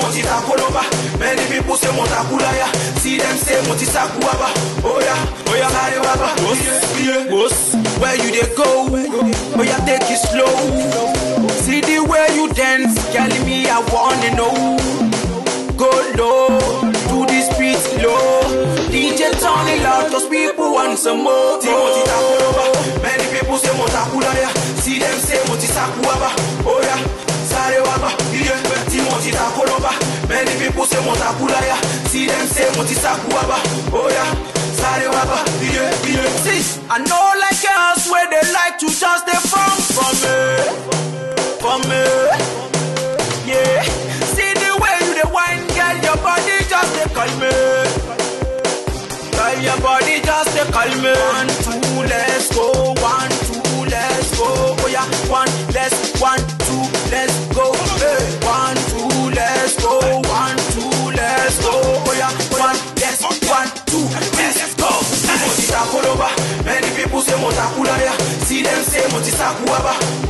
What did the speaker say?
Monty Takoloba. Many people say Montakulaya. See them say Monty Sakuaba. Oh yeah, oh yeah, Sare Baba. Yeah, yeah. Where you they go? Oh yeah, take it slow. See the way you dance, girl, me I wanna know. Go low, do this beat low. DJ turn it loud, cause people want some more. Timothy Takuloba, many people say Montakulaya. See them say Monty Sakuaba. Oh yeah, Sare Baba. Yeah, Timothy Takuloba. Many people say Montakulaya. See them say Monty Sakuaba. Oh yeah, Sare Baba. Yeah, yeah. See, I know like girls where they like to just they from from me, from me. Yeah, see the way you the wine, girl, your body just they call me. Girl, your body just they call me. One, two, let's go. One, two, let's go. Oh yeah, one, let's, one, two, let's go. Hey, one, two, let's go. One, two, let's go. Oh yeah, one, let's, one, two, let's go. Monty Takoloba, many people say Montakulaya. See them say Monty Sakuaba.